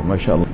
masha Allah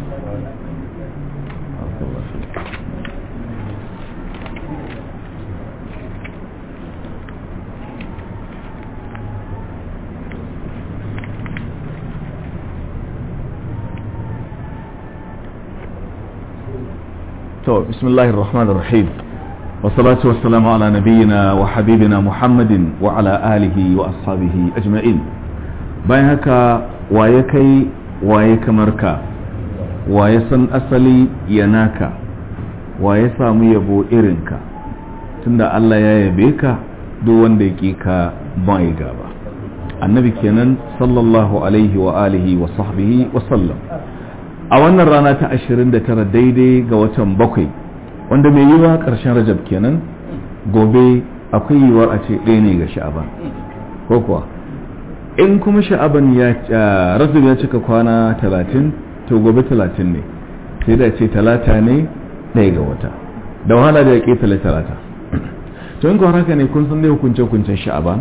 تو بسم الله الرحمن الرحيم والصلاة والسلام على نبينا وحبيبنا محمد وعلى آله وأصحابه أجمعين bayan haka waye kai waye kamar ka waye san asali ya naka waye samu yabo irinka tunda Allah ya yabe ka duk wanda ya ka bai gaba annabi kenan sallallahu alaihi wa alihi wa sahbihi wa sallam a wannan rana ta 29 daidai ga watan bakwai wanda mai yiwa ƙarshen rajab kenan gobe akwai yiwuwar a ce ɗaya ne ga sha'aban ko kuwa in kuma sha'aban ya rajab ya cika kwana 30 to gobe 30 ne sai da ce talata ne ɗaya ga wata da wahala da ya ƙetale talata to in haka ne kun san dai hukunce hukuncen sha'aban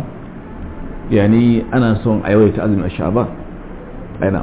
yani ana son a yawaita azumin a sha'aban aina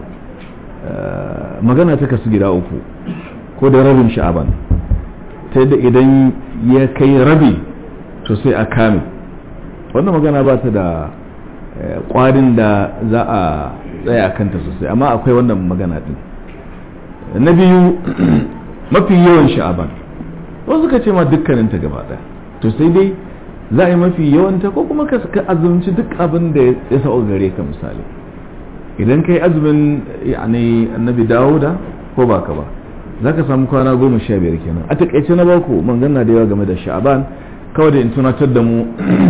magana ta kasu gida uku ko da rabin sha'aban ta yadda idan ya kai rabi to sai a kame wannan magana ba ta da kwarin da za a tsaya kanta sosai amma akwai wannan magana din na biyu mafi yawan sha'aban wasu ka ce ma dukkaninta gaba ɗaya to sai dai za a yi mafi yawanta ko kuma ka azumci duk abin da ya sa'o gare ka misali idan kai azumin yani annabi dawuda ko baka ba za ka samu kwana goma sha biyar kenan a takaice na baku magana da yawa game da sha'aban kawai da in tunatar da mu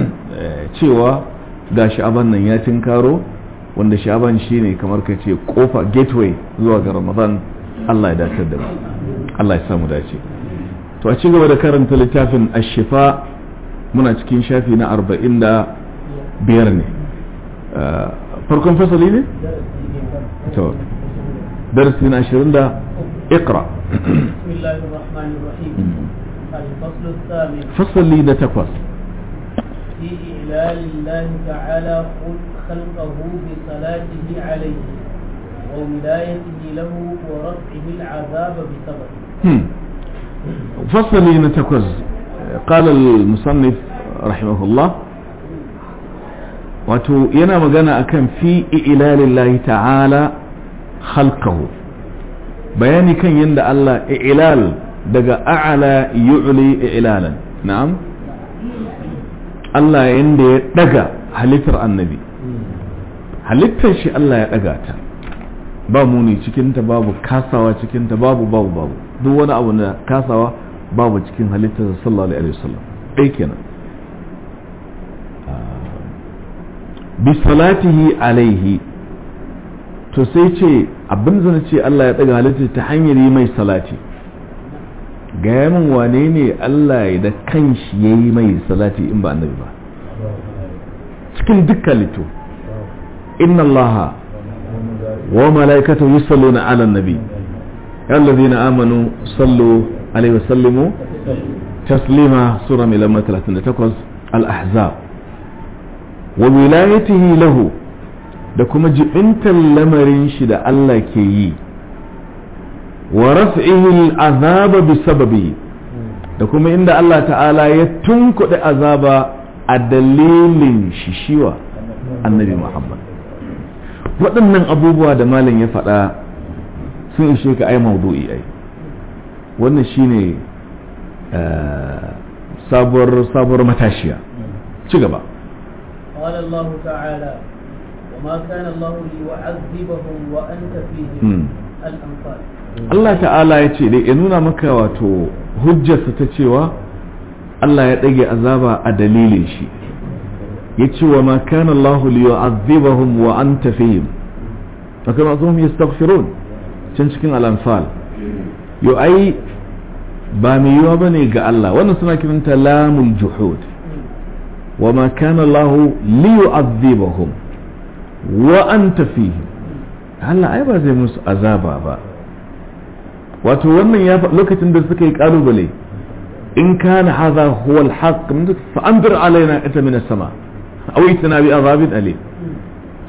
cewa ga sha'aban nan ya tinkaro wanda sha'aban shine kamar ka ce kofa gateway zuwa ga ramadan Allah ya dace da mu Allah ya samu dace to a ci gaba da karanta littafin ashifa muna cikin shafi na arba'in da biyar ne farkon fasali ne? to darasi na ashirin da ikra fasali da takwas في إعلان الله تعالى خلقه بصلاته عليه وولايته له ورفعه العذاب بسببه فصل نتكوز قال المصنف رحمه الله wato yana magana akan fi ilalillahi ta'ala khalqahu bayani kan yadda Allah ilal daga a'ala yu'li ilalan na'am Allah yanda ya daga halittar annabi halittar shi Allah ya daga ta ba muni cikinta babu kasawa cikinta babu babu babu duk wani abu da kasawa babu cikin halittar sallallahu alaihi wasallam ɗai kenan bi salatihi alaihi to sai ce abin zana ce Allah ya ɗaga halittar ta hanyar yi mai salati gaya min wane ne Allah da kanshi ya yi mai salati in ba annabi ba cikin dukkan lito inna Allah wa mala'ikatu yusalluna ala nabi ya allazina amanu sallu alaihi wasallimu taslima sura mai lamar 38 al-ahzab wa wilayatihi lahu da kuma jibintar lamarin shi da Allah ke yi wa raf'ihi al'azaba bi sababi da kuma inda Allah ta'ala ya tunkuɗe azaba a dalilin shishiwa annabi Muhammad waɗannan abubuwa da malam ya faɗa sun ishe ka ai maudu'i ai wannan shine sabuwar sabuwar matashiya ci gaba قال الله تعالى وما كان الله ليعذبهم وأنت فيهم الأنفال Allah ta'ala ya ce dai ya nuna maka wato hujjarsa ta cewa Allah ya ɗage azaba a dalilin shi ya ce wa ma kana Allah li yu'adhibahum wa anta fihim fa kama zuhum yastaghfirun can cikin al-anfal yo ai ba mai yiwa bane ga Allah wannan suna kiranta lamul juhud wa ma kana Allah li yu'adhibahum wa anta fihim Allah ai ba zai musu azaba ba wato wannan ya lokacin da suka yi kalubale in kana hadha huwa al-haqq fa anzir alaina ita min as-sama aw itina bi azabin alim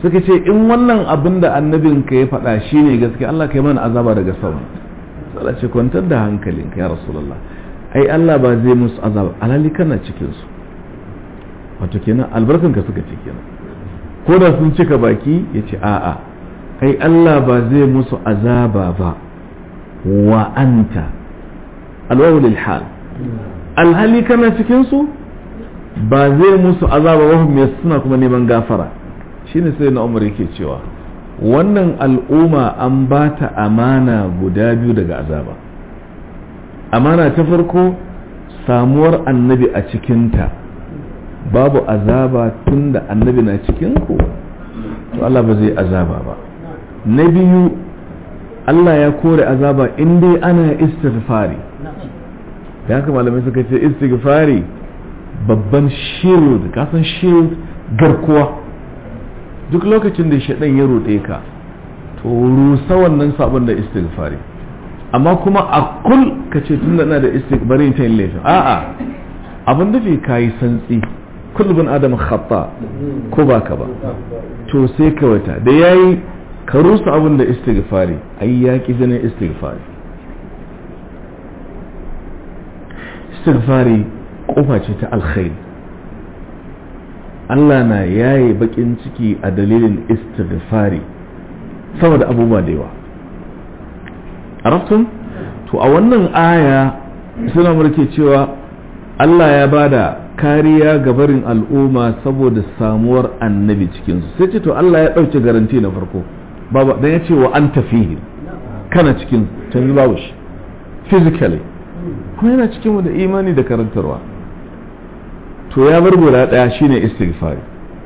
suka ce in wannan abin da annabin ka ya faɗa shine gaske Allah kai mana azaba daga sama sai ce kwantar da hankalinka ya rasulullah ai Allah ba zai musu azaba alali kana cikin su wato kenan albarkanka suka ce kenan ko da sun cika baki ya ce a'a ai Allah ba zai musu azaba ba wa anta alwawu lil hal alhali kana cikin su ba zai musu azaba wa hum suna kuma neman gafara shine sai na Umar yake cewa wannan al'umma an ba ta amana guda biyu daga azaba amana ta farko samuwar annabi a cikinta babu azaba tun da annabi na cikinku to Allah ba zai azaba ba na biyu Allah ya kore azaba in dai ana istighfari da haka malamai suka ce istighfari babban shield kasan shield garkuwa duk lokacin da shaɗan ya roɗe ka to rusa wannan sabon da istighfari amma kuma a kul ka ce tun da na da istighfari ta yin laifin a'a abin da fi kayi santsi kullum adam khata ko ba ka ba to sai ka wata da yayi ka rusa abin da istighfari ai ya ki jinin istighfari istighfari kofa ce ta alkhairi Allah na yaye bakin ciki a dalilin istighfari saboda abubuwa da yawa arabtun to a wannan aya suna murke cewa Allah ya bada kariya ga barin al'umma saboda samuwar annabi cikinsu sai ce to Allah ya ɗauke garanti na farko baba dan ya ce wa an tafihi kana cikin canzu babu shi physically kuma yana cikin da imani da karantarwa to ya bar guda ɗaya shine istighfari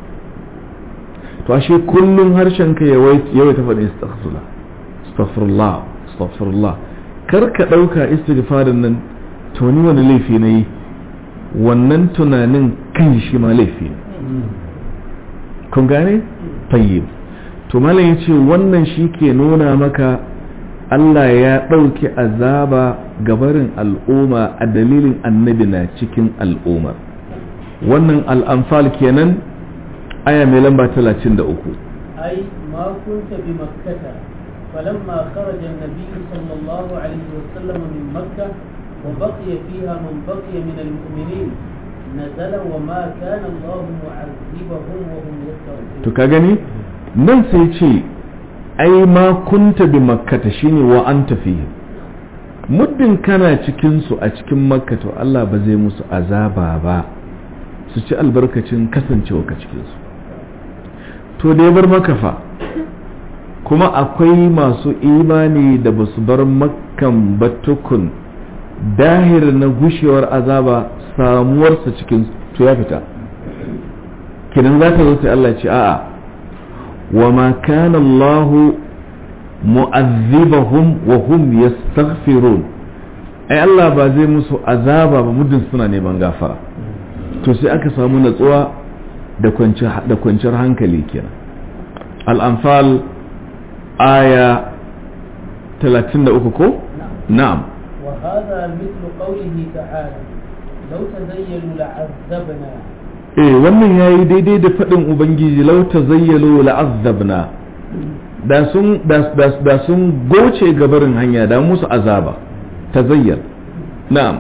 to ashe kullum harshen ka yawai ta faɗi astaghfirullah astaghfirullah astaghfirullah kar ka ɗauka istighfarin nan to ni wani laifi na yi wannan tunanin kan shi ma laifi ne kun gane tayyib to malam ya ce wannan shi ke nuna maka Allah ya ɗauki azaba gabarin al'umma a dalilin annabi na cikin al'ummar wannan al'amfal kenan aya mai lamba 33 أي ما كنت بمكة فلما خرج النبي صلى الله عليه وسلم من مكة وبقي فيها من بقي من المؤمنين نزل وما كان الله معذبهم وهم يستغفرون to ka gani nan sai ce ai ma kunta bi makkata shine wa anta fihi muddin kana cikin su a cikin makka to Allah ba zai musu azaba ba su ci albarkacin kasancewa ka cikin su to da ya bar maka fa kuma akwai masu imani da ba su bar makkan ba tukun dahir na gushewar azaba samuwarsa cikin to ya fita kinan za ta zo sai Allah ce a'a wa ma kana Allah mu'azzibahum wa hum yastaghfirun ai Allah ba zai musu azaba ba muddin suna neman gafara to sai aka samu natsuwa da kwanciyar da kwanciyar hankali kenan al-anfal aya 33 ko na'am وهذا مثل قوله تعالى لو تزينوا لعذبنا eh wannan yayi daidai da faɗin ubangiji lau tazayyalu la'azzabna da sun da, da, da sun goce gabarin hanya da musu azaba tazayyal na'am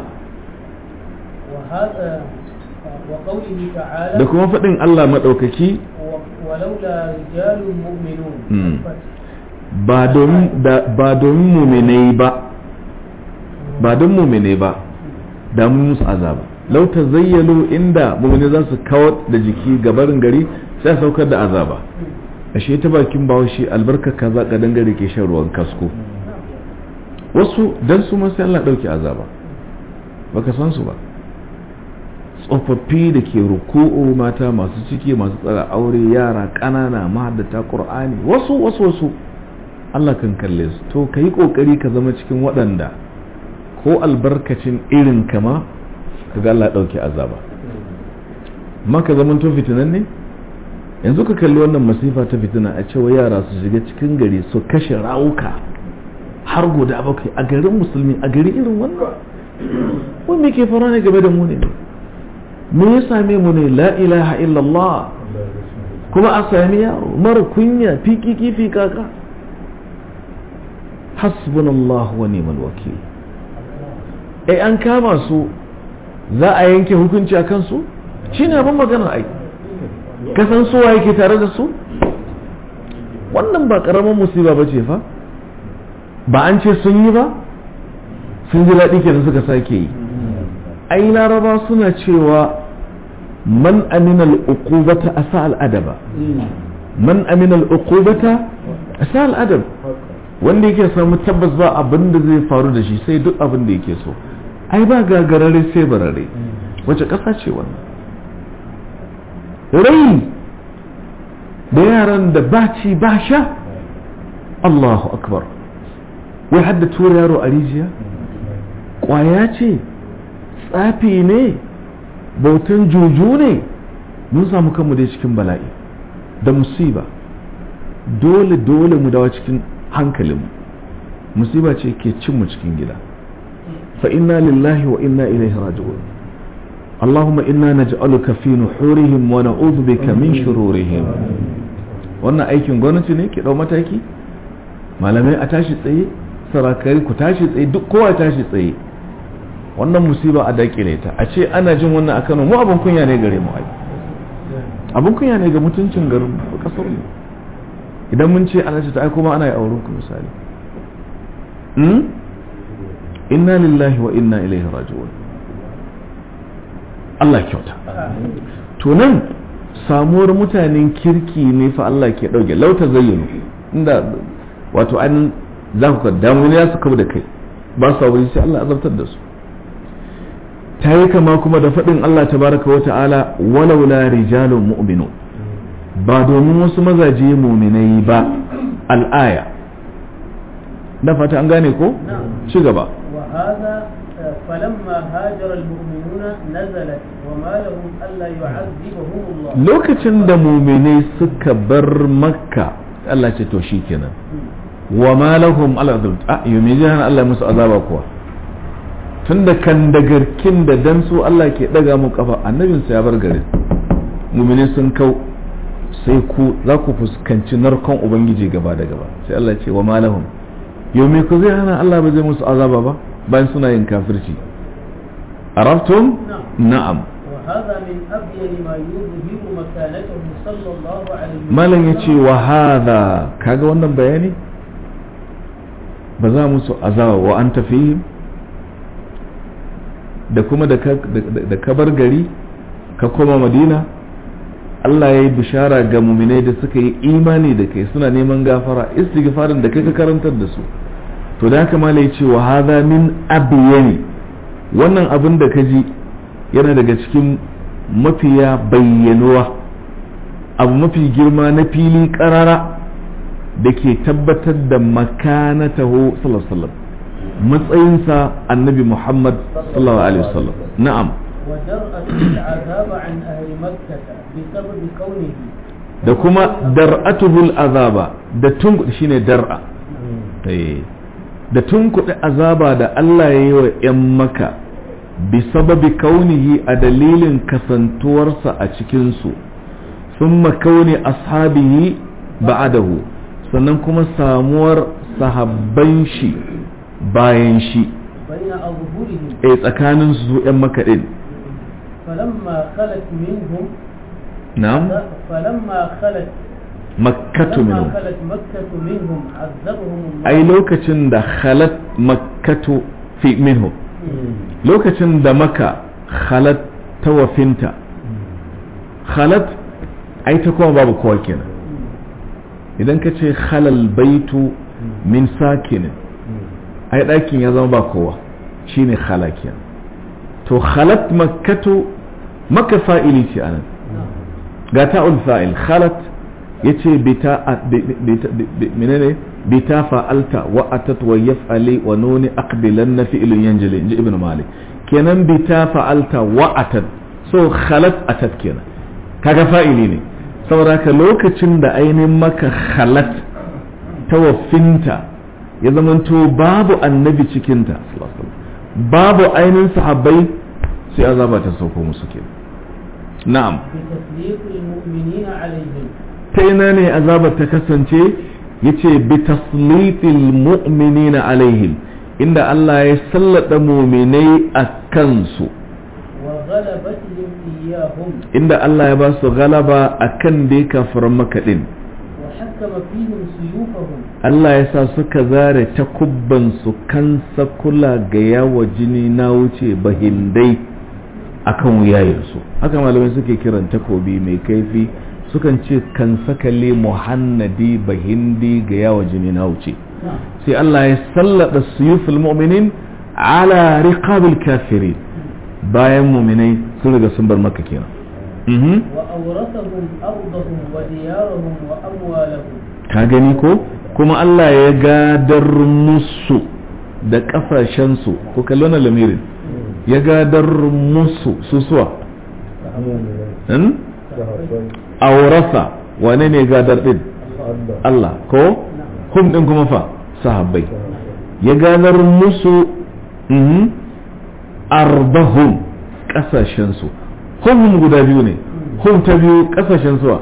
وهذا وقوله تعالى da kuma faɗin Allah maɗaukaki و- ولولا رجال مؤمنون مم. الفتح. ba domin da- ba domin muminai ba ba don muminai ba da mun musu azaba lau tazayyalu inda muminai za su kawar da jiki gabarin gari sai a saukar da azaba ashe ta bakin bawashi albarka kaza kadan gari ke shan ruwan kasko wasu dan su ma sai Allah dauke azaba baka san su ba tsofaffi da ke ruku'u mata masu ciki masu tsara aure yara ƙanana mahaddata qur'ani wasu wasu wasu Allah kan kalle su to kai kokari ka zama cikin waɗanda ko albarkacin irin kama kaga Allah dauke azaba maka zaman to fitinan ne yanzu ka kalli wannan masifa ta fitina a cewa yara su shiga cikin gari su kashe rawuka har guda bakwai a garin musulmi a gari irin wannan wani me ke fara ne game da mu ne me ya same mu ne la ilaha illallah kuma a sami yaro mara kunya fiki kifi kaka hasbunallahu wa ni'mal wakil eh an kama su za a yanke hukunci a kansu shine abin magana ai kasan suwa yake tare da su wannan ba karamin musiba ba ce fa ba an ce sun yi ba sun ji daɗi kenan suka sake yi ai laraba suna cewa man amina al'uqubata asa al'adaba man amina al'uqubata asa al'adab wanda yake samu tabbas ba abin da zai faru da shi sai duk abin da yake so ai ba gagarare sai barare wace ƙasa ce wannan rai da yaran da ba ci ba sha Allahu akbar wai hadda tura yaro a rijiya ƙwaya ce tsafi ne bautan juju ne mun samu kanmu dai cikin bala'i da musiba dole dole mu dawa cikin hankalinmu musiba ce ke cin mu cikin gida fa inna lillahi wa inna ilaihi raji'un اللهم إنا نجعلك في نحورهم ونعوذ بك من شرورهم wannan aikin gwamnati ne ki dau mataki malamai a tashi tsaye sarakari ku tashi tsaye duk kowa tashi tsaye wannan musiba a dakile ta a ce ana jin wannan a Kano mu abin kunya ne gare mu ai abin kunya ne ga mutuncin garin kasar mu idan mun ce ana ce ta ai kuma ana yi auren ku misali inna lillahi wa inna ilaihi raji'un Allah kyauta to nan samuwar mutanen kirki ne fa Allah ke ɗauke lauta zayyano inda wato an za ku damu ya su da kai ba su wuri sai Allah azabtar da su ta yi kama kuma da faɗin Allah tabaraka wa ta'ala walaula rijalun mu'minu ba domin wasu mazaje muminai ba al'aya da fata an gane ko ci gaba فلما هاجر المؤمنون نزلت وما لهم ألا يعذبهم الله lokacin da muminai suka bar makka Allah ce to shi kenan wa ma lahum ala a yumi jihan Allah musu azaba kuwa tun da kan da garkin da dan su Allah ke daga mu kafa annabin sa ya bar garin muminai sun kau sai ku za ku fuskanci narkon ubangiji gaba da gaba sai Allah ce wa ma lahum yumi ku zai hana Allah ba zai musu azaba ba bayan suna yin kafirci araftum na'am وهذا من أبين ما يظهر مكانته صلى الله عليه وسلم malam ya ce wa hadha kaga wannan bayani ba za musu azaba wa an tafi da kuma da ka bar gari ka koma madina Allah ya yi bishara ga muminai da suka yi imani da kai suna neman gafara istighfarin da kai ka karantar da su to da haka malai ce wa hadha min abiyani wannan abin da ka ji yana daga cikin mafiya bayyanuwa abu mafi girma na fili karara da ke tabbatar da makanatahu sallallahu alaihi wasallam matsayinsa annabi muhammad sallallahu alaihi wasallam na'am ودرأة العذاب عن أهل مكة بسبب كونه da kuma dar'atuhul azaba da tun shine dar'a eh da tunkuɗe azaba da Allah ya yi wa 'yan maka bi sababi kaunihi a dalilin kasantuwarsa a cikinsu sun makauni ashabihi ba'adahu sannan kuma samuwar sahabban shi bayan shi بين أظهرهم a tsakanin su 'yan maka ɗin فلما خلت منهم na'am فلما خلت makkatu فلما minhum خلت مكة منهم عذبهم الله ai lokacin da khalat makkatu fi minhum lokacin da maka khalat ta wafinta khalat ai ta kuma babu kowa kenan idan ka ce khalal baitu min sakinin ai ɗakin ya zama ba kowa shine khala kenan to khalat makkatu maka fa'ili ce anan ga ta'ul fa'il khalat yace bita bita- bi- menene bita fa'alta wa atat wa yaf'ali wa nuni aqbilanna fi'lun yanjali inji ibnu malik kenan bita fa'alta wa atat so khalat atat kenan kaga fa'ili ne saboda haka lokacin da ainihin maka khalat tawaffinta ya zamanto babu annabi cikinta sallallahu alaihi wasallam babu ainihin sahabbai sai azaba ta sauko musu kenan na'am بتسليط المؤمنين عليهم ta ina ne azabar ta kasance yace bi taslitil mu'minina alaihim inda Allah ya sallada mu'minai a kansu وغلبتهم إياهم inda Allah ya ba su galaba akan dai kafiran makaɗin وحكم فيهم سيوفهم Allah ya sa suka zare takubbansu kan sakula ga yawa jini na wuce bahindai akan wuyayensu haka malamai suke kiran takobi mai kaifi sukan ce kan sakale muhannadi bahindi ga yawa jini na wuce sai Allah ya sallada suyuful mu'minin ala riqabil kafirin bayan mu'minai sun riga sun bar maka kenan mhm وأورثهم أرضهم وديارهم وأموالهم ka gani ko kuma Allah ya gadar musu da kafashensu ko kallon lamirin ya gadar musu susuwa hmm? aurasa wane ne gadar din Allah ko hum din kuma fa sahabbai ya gadar musu mhm, arbahum kasashensu hum guda biyu ne hum ta biyu kasashen suwa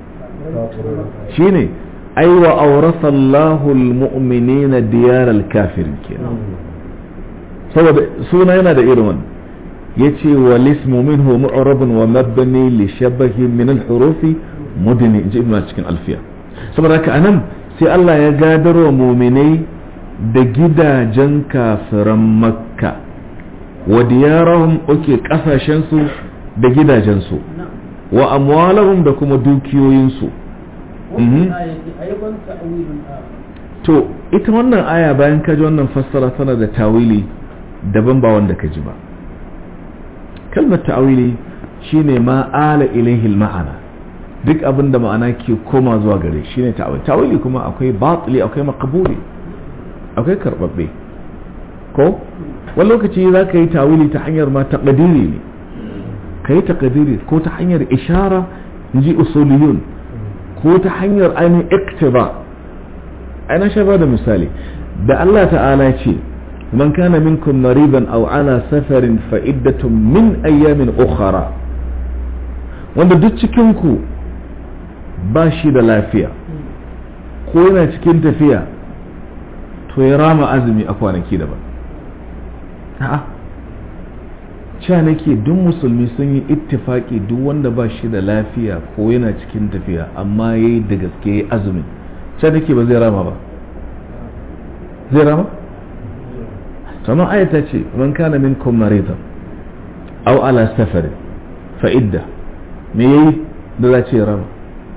shine ai wa aurasa Allahul mu'minina diyar al-kafirin kenan saboda suna yana da irin wannan yace wal ismu minhu mu'rabun wa mabni li shabahi min al-hurufi mudni inji ibn cikin alfiya saboda haka anan sai Allah ya gadar wa mu'minai da gidajen kafiran makka wa diyarahum uke kasashen su da gidajen su نعم wa amwalahum da kuma dukiyoyinsu وفي Mhm. الآية أيضا تأويل آخر to ita wannan aya bayan ka ji wannan fassara tana da tawili daban ba wanda ka ji ba kalmar ta'awili shine ma ala ilaihi ma'ana duk abin da ma'ana ke koma zuwa gare shi ne ta'awili ta'awili kuma akwai batili akwai makabuli akwai karbabbe ko wani lokaci za ka yi ta'awili ta hanyar ma taqdiri ne ka yi taqdiri ko ta hanyar ishara in ji usuliyun ko ta hanyar ainihin iktiba ana sha ba da misali da Allah ta'ala ce man kana minkum mariban aw ala safarin fa iddatun min ayyamin ukhra wanda duk cikin ku ba shi da lafiya ko yana cikin tafiya to ya rama azumi a kwanaki daban a'a cewa nake duk musulmi sun yi ittifaki duk wanda ba shi da lafiya ko yana cikin tafiya amma ya yi da gaske ya azumin cewa nake ba zai rama ba zai rama? sama ayata ce man kana min kun maridan au ala safarin fa'idda me yayi da za ce rama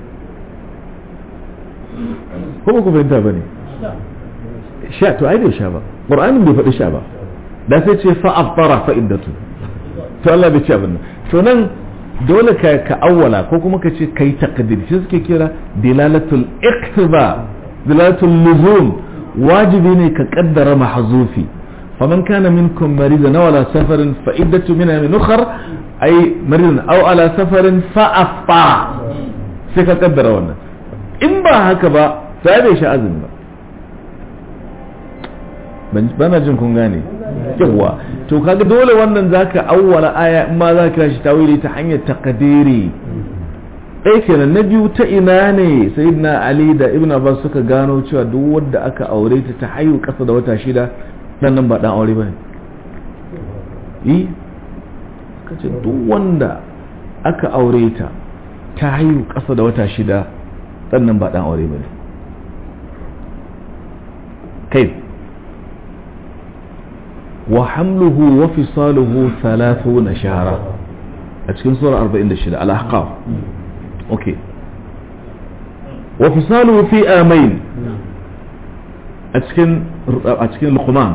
ko ba ku fahimta ba ne sha to ai bai sha ba ƙur'anin bai faɗi sha ba da sai ce fa'affara fa'iddatu to Allah bai ce abin nan to nan dole ka ka awwala ko kuma ka ce kai taqdir shi suke kira dilalatul iqtiba dilalatul luzum wajibi ne ka kaddara mahzufi faman kana minkum maridan aw ala safarin fa iddatu min ayyamin ukhra ay maridan aw ala safarin fa affa sai ka kaddara wannan in ba haka ba sai bai sha azumi ba bana jin kun gane yawa to kaga dole wannan zaka awwala aya in ma zaka shi tawili ta hanyar taqdiri ɗaya kenan na biyu ta ina ne sayyidina ali da ibn abbas suka gano cewa duk wanda aka aure ta ta haihu kasa da wata shida dan nan ba dan aure bane yi kace duk wanda aka aure ta ta haihu kasa da wata shida dan nan ba dan aure bane kai وحمله وفصاله ثلاثون شهرا أتكلم سورة 46 الأحقاف أوكي وفصاله في آمين أتكلم أتكلم لقمان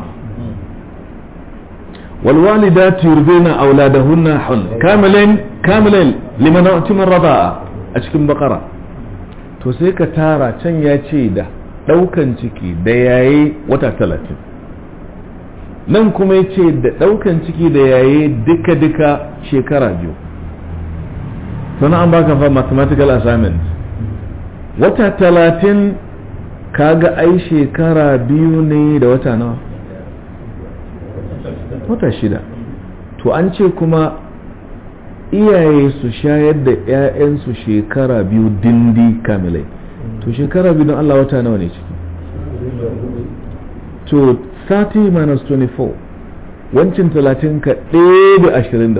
والوالدات يرضين أولادهن حن كاملين كاملين لمن أتم الرضاء أتكلم بقرة تسيك تارا تن ياتي ده لو كان تكي دياي وتا 30 nan kuma ya ce da ɗaukan ciki da yaye duka-duka shekara biyu sannan an baka fa mathematical assignment wata talatin kaga ai shekara biyu ne da wata nawa wata shida to an ce kuma iyaye su shayar da 'ya'yansu shekara biyu dindi kamilai to shekara biyu don Allah wata nawa ne ciki to 30 minus 24 wancin 30 ka ɗaya da 24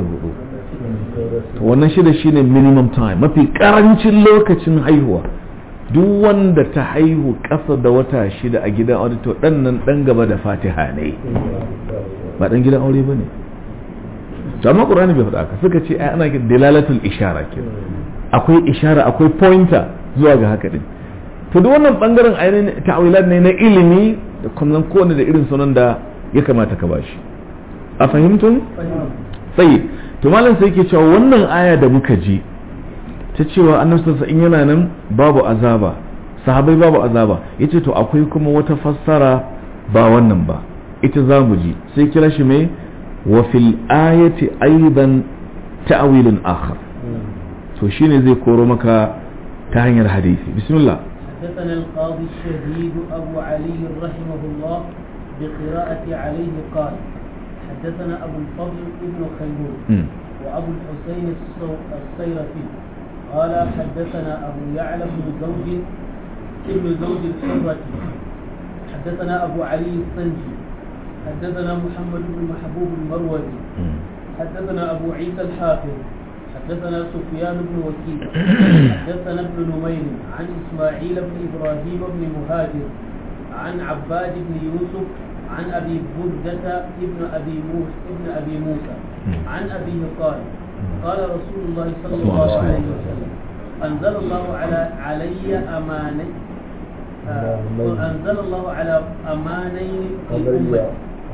to wannan shida shine minimum time mafi karancin lokacin haihuwa duk wanda ta haihu ƙasa da wata shida a gidan aure to ɗan nan ɗan gaba da fatiha ne ba ɗan gidan aure ba ne to amma ƙur'ani bai faɗa ka suka ce ai ana kin dalalatul ishara ke akwai ishara akwai pointer zuwa ga haka din to duk wannan bangaren ainihin ta'awilat ne na ilimi da kuma kowanne da irin sunan da ya kamata ka bashi a fahimtun sai to malam sai yake cewa wannan aya da muka ji ta cewa annabi sallallahu in yana nan babu azaba sahabai babu azaba yace to akwai kuma wata fassara ba wannan ba ita za mu ji sai kira shi mai wa fil ayati aidan ta'wilun akhar to shine zai koro maka ta hanyar hadisi bismillah حدثنا القاضي الشهيد أبو علي رحمه الله بقراءة عليه قال حدثنا أبو الفضل ابن خيمون مم. وأبو الحسين الصو- الصيرفي قال حدثنا أبو يعلى بن زوج ابن زوج الحرة حدثنا أبو علي السنجي حدثنا محمد بن محبوب المروزي مم. حدثنا أبو عيسى الحافظ حدثنا سفيان بن وكيل حدثنا ابن نمير عن إسماعيل بن إبراهيم بن مهاجر عن عباد بن يوسف عن أبي بردة ابن أبي موسى ابن أبي موسى عن أبيه قال قال رسول الله صلى الله عليه وسلم أنزل الله على علي أماني آه، أنزل الله على أمانين في أمتي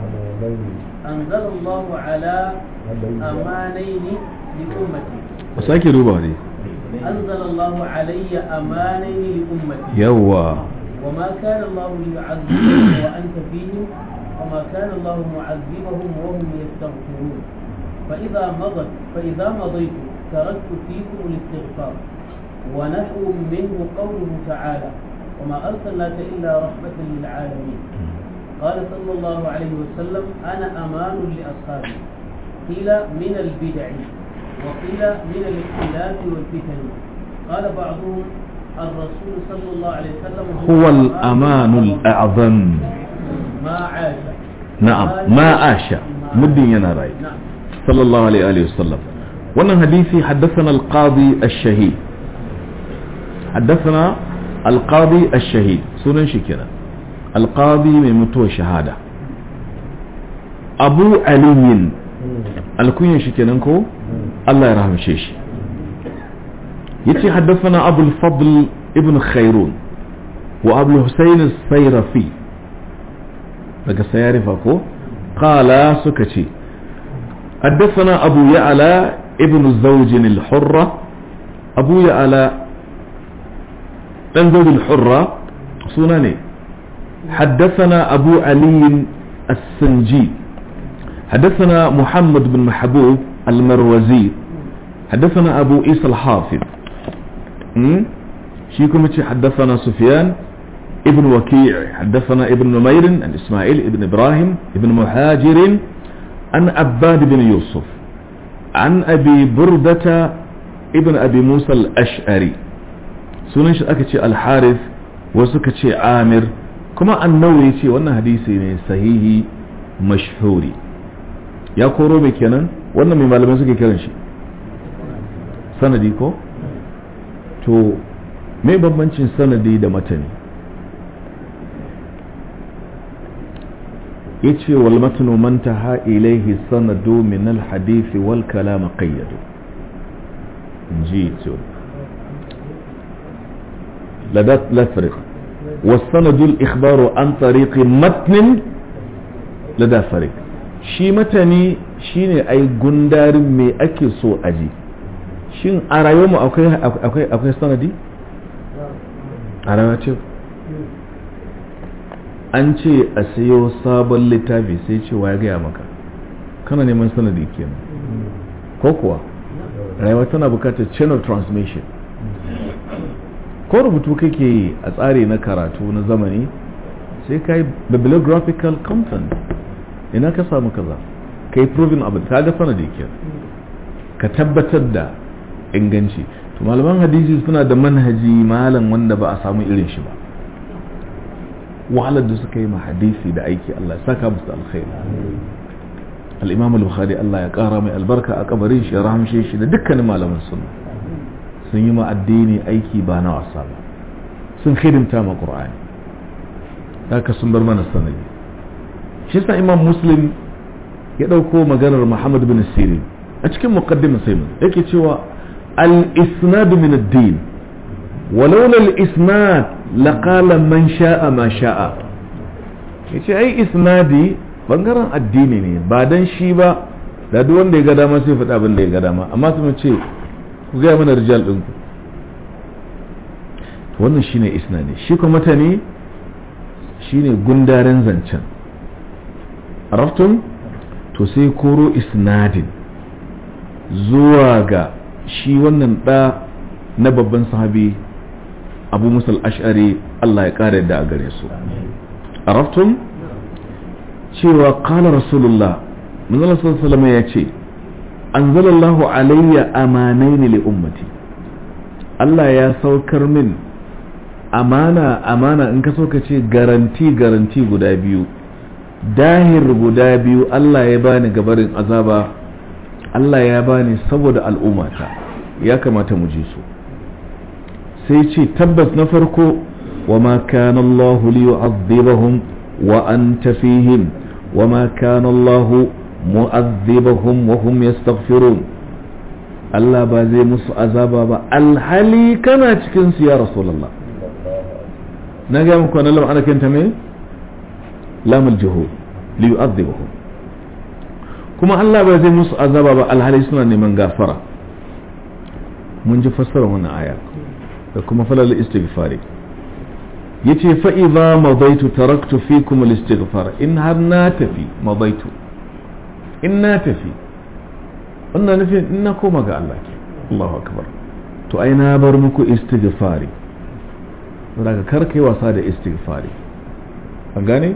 أنزل الله على أمانين لأمتي ku sake duba ne أنزل الله علي أمانين لأمتي yawa وما كان الله ليعذبهم وأنت فيهم وما كان الله معذبهم وهم يستغفرون فإذا مضت فإذا مضيت تركت فيكم الاستغفار ونحو منه قوله تعالى وما أرسلناك إلا رحمة للعالمين قال صلى الله عليه وسلم أنا أمان لأصحابي قيل من البدع وقيل من الاختلاف والفتن قال بعضهم الرسول صلى الله عليه وسلم هو الأمان الأعظم ما عاش نعم ما عاش مدين ينا راي نعم صلى الله عليه وآله وسلم wannan hadisi حدثنا القاضي الشهيد حدثنا القاضي الشهيد sunan shi kenan القاضي mai mutuwar shahada abu aliyin alkunyan shi kenan ko Allah ya rahamshe shi yace haddathana abu al-fadl ibn khairun wa abu husayn as-sayrafi daga sayarifa ko qala suka ce حدثنا أبو يعلى ابن الزوج الحرة أبو يعلى ابن زوج الحرة سناني حدثنا أبو علي السنجي حدثنا محمد بن محبوب المروزي حدثنا أبو عيسى الحافظ م? شيكم حدثنا سفيان ابن وكيع حدثنا ابن نمير عن إسماعيل ابن إبراهيم ابن مهاجر عن عباد بن يوسف عن أبي بردة ابن أبي موسى الأشعري سننش أكتش الحارث وسكتش عامر كما أنه يتي وانا حديثي من صحيح مشهوري يا كورو بكينا وانا من معلمان سكي كيران شي sanadi ko to me bambancin sanadi da matani yace wal matnu man taha ilayhi sanadu min al hadith wal kalam qayyadu inji to la dat la farq والسند الإخبار عن طريق متن لدى فرق shi matani shine ai gundarin me ake so aji shin a rayuwarmu akwai akwai akwai sanadi a rayuwa ce an ce a sayo sabon littafi sai ce wa ya gaya maka kana neman sanadi kenan ko kuwa rayuwa tana bukatar chain of transmission ko rubutu kake yi a tsari na karatu na zamani sai ka yi bibliographical content ina ka samu kaza ka yi proving abin ka ga sanadi kenan ka tabbatar da inganci to malaman hadisi suna da manhaji malam wanda ba a samu irin shi ba wahalar da suka yi ma hadisi da aiki Allah ya saka musu alkhairi al-imam al-bukhari Allah ya kara mai albarka a kabarin shi ya rahamshe shi da dukkanin malaman sunna sun yi ma addini aiki ba na wasa ba sun hidimta ma qur'ani haka sun bar mana sanadi shi yasa imam muslim ya dauko maganar muhammad bin sirin a cikin muqaddimin sai yake cewa al-isnad min ad-din ولولا الإسناد لقال من شاء ما شاء yace ai isnadi bangaren addini ne ba dan shi ba da duk wanda ya ga dama sai faɗa abin da ya ga dama amma su ce ku gaya mana rijal ɗinku wannan shine isnadi shi kuma mutane shine gundaren zancen araftun to sai koro isnadin zuwa ga shi wannan ɗa na babban sahabi abu musal ash'ari Allah ya ƙara yadda a gare su araftun cewa kala rasulullah manzala sallallahu ya ce anzalallahu alayya amanaini li ummati Allah ya saukar min amana amana in ka so ka ce garanti garanti guda biyu dahir guda biyu Allah ya bani gabarin azaba Allah ya bani saboda al'ummata ya kamata mu ji su sai ce tabbas na farko wa ma kana Allah li yu'adhibahum wa anta fihim wa ma kana Allah mu'adhibahum wa hum yastaghfirun Allah ba zai musu azaba ba alhali kana cikin su ya rasulullah na ga muku na lam ana kanta me lam aljuhud li yu'adhibahum kuma Allah ba zai musu azaba ba alhali suna neman gafara mun ji fassara wannan aya da kuma falal istighfari yace fa idza madaitu taraktu fikum al-istighfar in har na tafi madaitu in na tafi wannan nufin in na koma ga Allah ke Allahu akbar to ai na bar muku istighfari daga kar kai wasa da istighfari an gane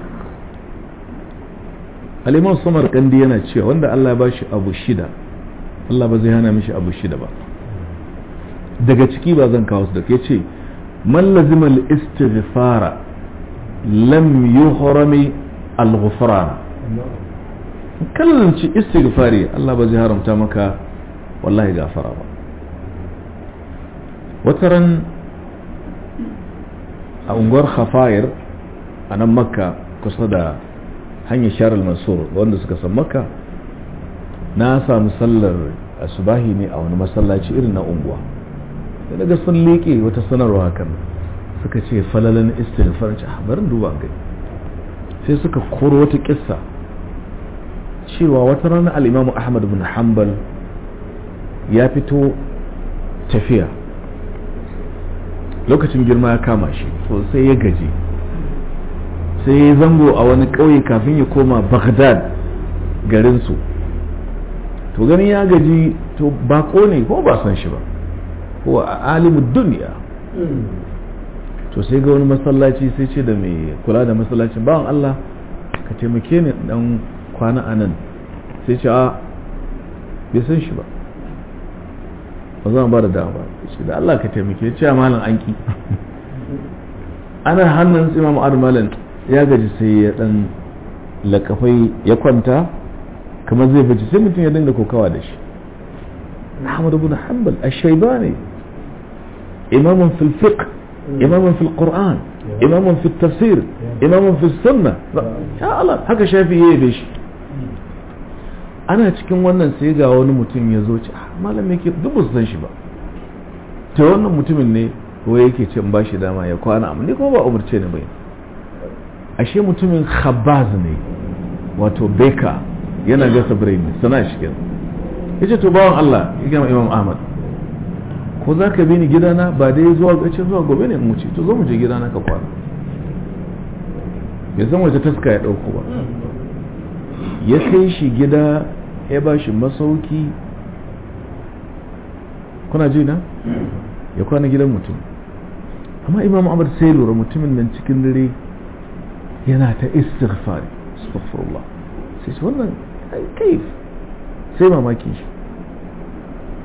al-imam Samar kandi yana cewa wanda Allah ya bashi abu shida Allah ba zai hana mishi abu shida ba daga ciki ba zan kawo su da ke ce man lazima al-istighfara lam yuhrami al-ghufran kallanci istighfari Allah ba zai haramta maka wallahi gafara ba wataran a unguwar khafayir a nan makka kusa da hanyar sharal mansur wanda suka san makka na samu sallar asubahi ne a wani masallaci irin na unguwa da daga sun leƙe wata sanarwa hakan suka ce falalan istighfar ci barin duba gani sai suka koro wata kissa cewa wata rana al'imamu ahmad bin hanbal ya fito tafiya lokacin girma ya kama shi so sai ya gaji sai ya zango a wani ƙauye kafin ya koma baghdad garinsu to gani ya gaji to bako ne ko ba san shi ba ko a alimin duniya to sai ga wani masallaci sai ce da mai kula da masallacin bawan Allah ka taimake ni dan kwana a nan sai ce a bai san shi ba ba zan ba da dama ba ce da Allah ka taimake ce a malam an ki ana hannun imam malam ya gaji sai ya dan lakafai ya kwanta kamar zai bace sai mutum ya dinga kokawa da shi Ahmad ibn Hanbal ash-Shaybani إمام في الفقه إمام في القرآن إمام في التفسير إمام في السنة يا الله haka shafi yayi da shi ana cikin wannan sai ga wani mutum ya zo ci malam yake duk ba su san shi ba ta wannan mutumin ne ko yake ce ba shi dama ya kwana amma ni kuma ba umarce ni bai ashe mutumin khabbaz ne wato beka yana gasa birni sana shi kenan yace to bawan Allah ya gama Imam Ahmad ko za ka bi ni gidana ba dai zuwa gace zuwa gobe ne mu ce to zo mu je gidana ka kwana bai san wace taska ya dauko ba ya kai shi gida ya ba shi masauki kuna ji na ya kwana gidan mutum amma imam ahmad sai lura mutumin nan cikin dare yana ta istighfari astaghfirullah sai ce wannan kaif sai mamakin shi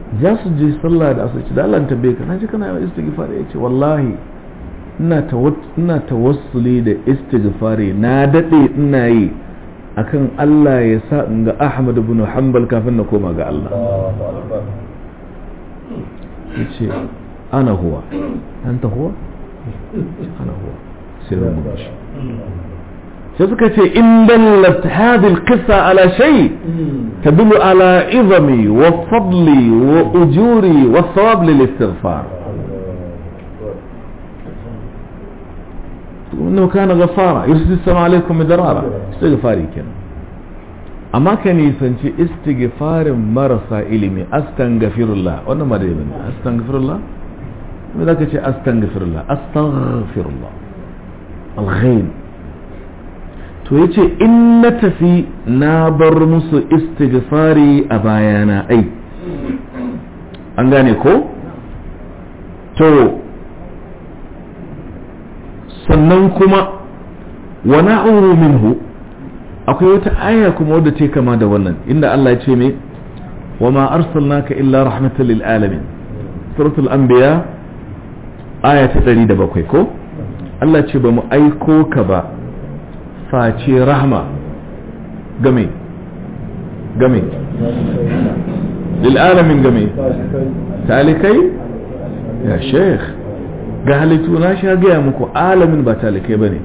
za su je sallah da asirci da Allah tambaye ka na ji kana yawan istighfar ya ce wallahi ina tawassuli da istighfari na daɗe ina yi akan Allah ya sa in ga Ahmad ibn Hanbal kafin na koma ga Allah yace ana huwa anta huwa ana huwa sai da mun shi sai suka ce in dallat hadhihi alqissa ala shay tadullu ala izami wa fadli wa ujuri wa thawab lil istighfar انه كان غفارا يرسل السماء عليكم مدرارا استغفاري كان amma ka nisanci istighfarin marasa ilimi astaghfirullah wannan ma dai bane astaghfirullah me zaka ce astaghfirullah astaghfirullah alghain to yace in na tafi na bar musu istighfari a bayana ai an gane ko to sannan kuma wa na'uru minhu akwai wata aya kuma wadda ta kama da wannan inda Allah ya ce me wa ma arsalnaka illa rahmatan lil alamin suratul anbiya aya ta 107 ko Allah ce ba mu aiko ka ba face rahma game game lil alamin game talikai ya sheikh ga halittu na sha gaya muku alamin ba talikai ba ne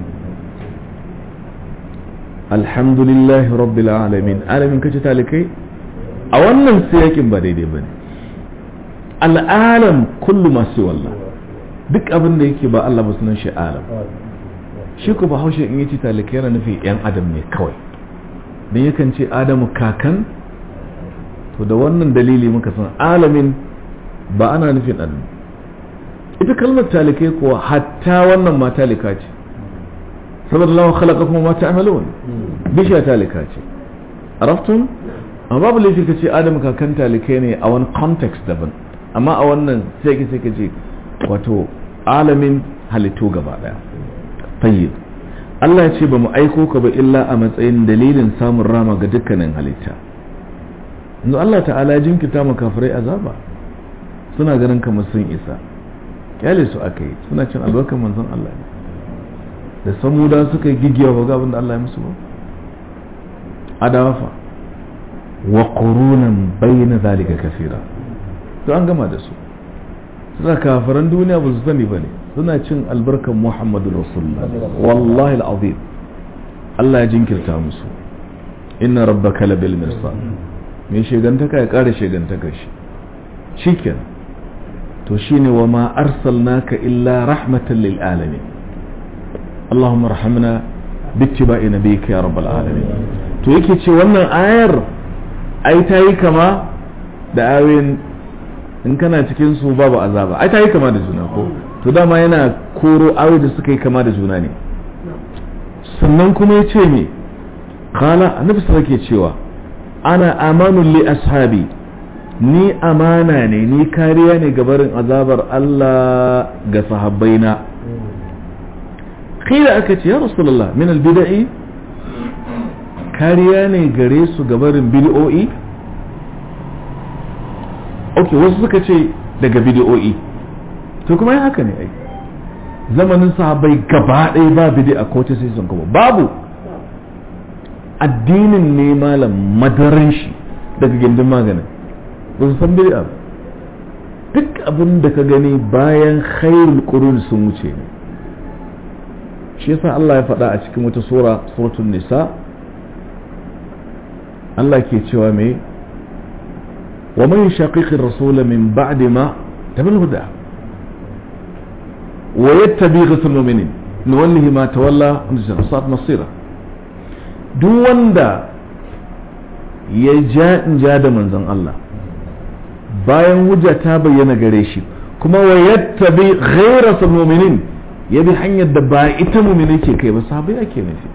alhamdulillahi rabbil alamin alamin kace talikai a wannan siyakin ba daidai ba ne al'alam kullu masu wallah duk abin da yake ba Allah ba sunan shi alam shi ku bahaushe in yace talikai yana nufi yan adam ne kawai don yakan ce adamu kakan to da wannan dalili muka san alamin ba ana nufin adam ita kalmar talikai kuwa hatta wannan ma talika ce saboda lawa khalaqa kuma ma ta'malun bishiya talika ce araftum amma babu laifi ka ce adam kakan talikai ne a wani context daban amma a wannan sai ka sai ka ce wato alamin halittu gaba daya tayyib Allah ya ce ba mu aiko ka ba illa a matsayin dalilin samun rama ga dukkanin halitta yanzu Allah ta'ala ya jinkita mu kafirai azaba suna ganin kamar sun isa kyale su aka yi suna cin albarkar manzon Allah ne da samuda suka yi gigiya ba ga abin da Allah ya musu ba adawafa wa qurunan bayna zalika kaseera to an gama da su suna kafiran duniya ba su sani bane suna cin albarkar Muhammadu Rasulullah wallahi alazim Allah ya jinkirta musu inna rabbaka labil mirsad me shegantaka ya kare shegantakar shi shikenan to shine wa ma arsalnaka illa rahmatan lil alamin Allahumma rahamna bittiba'i nabiyyika ya rabbal alamin to yake ce wannan ayar ai ta yi kama da ayoyin in kana cikin su babu azaba ai ta yi kama da juna ko to dama yana koro ayoyi da suka yi kama da juna ne sannan kuma ya ce me kala annabi sai ke cewa ana amanu li ashabi ni amana ne ni kariya ne ga barin azabar Allah ga sahabbaina kila aka ce ya rasulullah min albida'i kariya ne gare su ga barin bid'o'i ok wasu suka ce daga bid'o'i to kuma ya haka ne ai zamanin sahabbai gaba ɗaya ba bid'a ko ta sai sun kuma babu addinin ne malam madaran shi daga gindin maganin ba su san bid'a duk abin da ka gani bayan khairul qurun sun wuce ne shi yasa Allah ya faɗa a cikin wata sura suratul nisa Allah ke cewa me wa man shaqiqi ar-rasul min ba'di ma tabil huda wa yattabi ghusl mu'minin nuwallihi ma tawalla wa nusat masira duk wanda ya ja in ja da manzon Allah bayan hujja ta bayyana gare shi kuma wa yattabi ghayra mu'minin ya bi hanyar da ba ita mu'mini ke kai ba sabai ake nufi